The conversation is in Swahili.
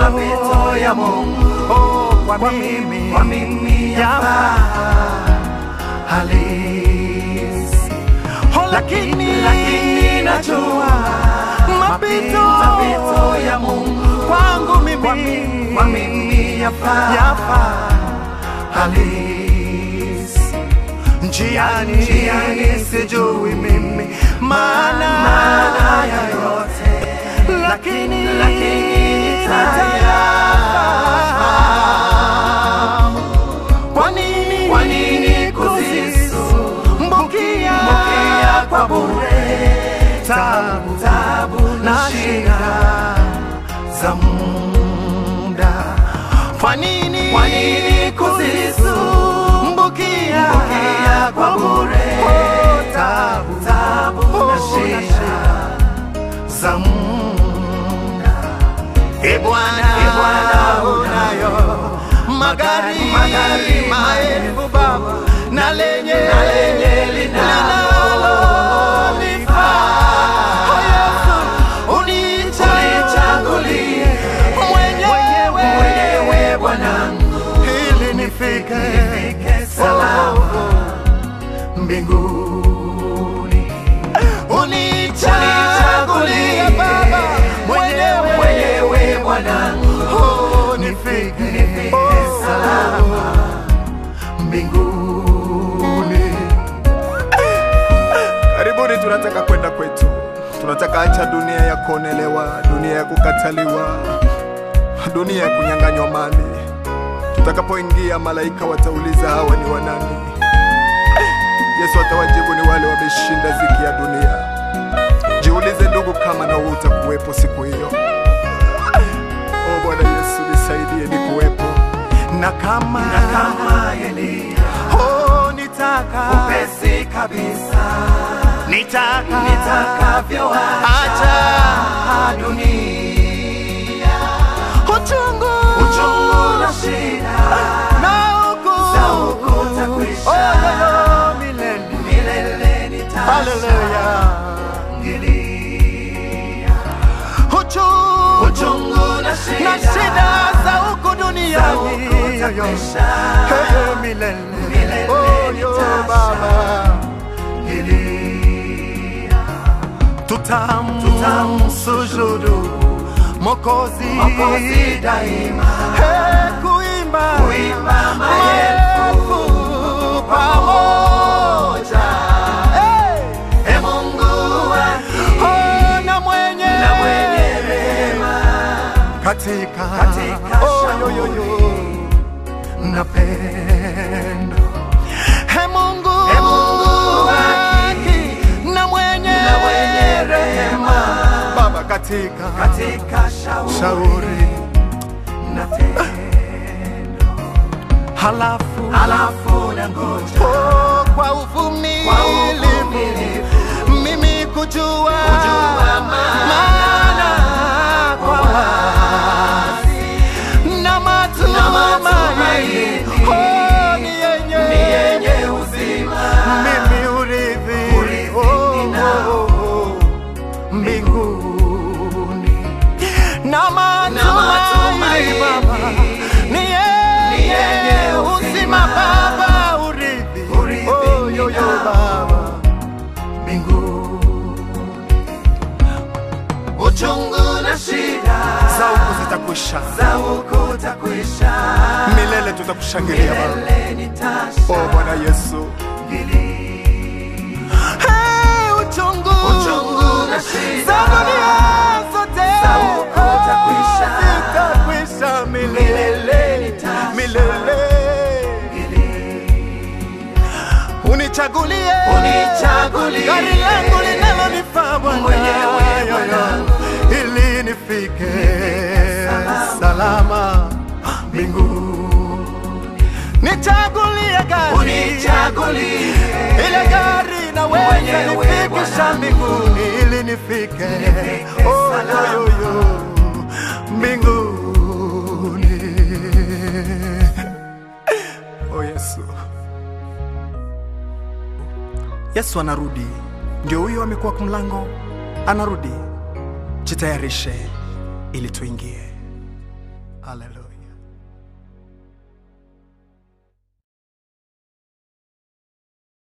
mapito ya Mungu oh, kwa mimi kwa mimi yafaa halisi, oh, lakini lakini najua mapito mapito ya Mungu kwangu mimi kwa mimi, kwa mimi yafaa yafaa halisi, njiani Njiani sijui mimi maana maana ya yote, lakini lakini nitayafahamu. Kwa nini kwa nini kuzisumbukia mbukia kwa bure tabu tabu na na shida shida za muda? Kwa nini Kwa nini kuzisumbukia Mbukia kwa bure Oh, tabu tabu Oh, na shida za muda? E Bwana, E Bwana, unayo magari magari maelfu Baba, na lenye na lenye linalolifaa. Oh, Yesu, unichagulie unichagulie mwenyewe mwenyewe Bwanangu, ili nifike nifike salama mbinguni. Unichagulie Baba mwenyewe mwenyewe Bwanangu, Oh, nifike nifike oh, salama mbinguni. Karibuni, tunataka kwenda kwetu, tunataka acha dunia ya kuonelewa, dunia ya kukataliwa, dunia ya kunyang'anywa mali. Tutakapoingia, malaika watauliza hawa ni wanani? Yesu atawajibu ni wale wameshinda ziki ya dunia. Jiulize ndugu, kama na wewe utakuwepo siku hiyo. O Bwana Yesu, nisaidie nikuwepo. Na kama na kama Elia oh, nitaka upesi kabisa nitaka nitakavyoacha acha dunia uchungu uchungu na shida na huku za huku utakwisha. Oh, yo, yo, milele milele Haleluya. nitashangilia uchungu uchungu na na shida shida za huku za duniani huku yo, yo. utakwisha. Hey, yo, milele Milele Oh, yo, nitashangilia. Baba Nilia. tutamsujudu Mokozi Mwokozi daima Hey, kuimba kuimba maelfu pamoja Hey, e Mungu wa oh, na mwenye na mwenye rehema katika Katika oh, yo, yo, yo. na pendo He Mungu He Mungu wa haki na mwenye na mwenye rehema Baba katika katika shauri shauri na tendo halafu halafu na ngoja oh, kwa kwa uvumilivu uvumilivu mimi kujua, Kujua maana kwa wazi na matumaini matumaini oh, ni yenye ni yenye uzima mimi urithi Urithi oh, ninao. oh, oh, mbinguni na matumaini matumaini Baba ni yenye yenye uzima uzima. Baba urithi Urithi oh, yo, yo, ninao. Baba mbinguni uchungu na shida za huku zitakwisha, za huku utakwisha milele tutakushangilia Baba. milele O Bwana Yesu, Hey, uchungu Uchungu na shida. za dunia zote Za huku utakwisha. zitakwisha milele Milele nitashangilia. milele unichagulie Unichagulie. gari langu linalonifaa Bwana Mwenyewe yo, yo, Bwana. ili nifike salama. salama mbinguni nichagulie gari unichagulie ile gari naweza Mwenyewe nifikisha Bwana. mbinguni ili nifike Nifike oh, salama. yo, yo, yo, mbinguni o Yesu. Yesu anarudi, ndio huyo amekuwa kwa mlango, anarudi. Jitayarishe ili tuingie. Haleluya.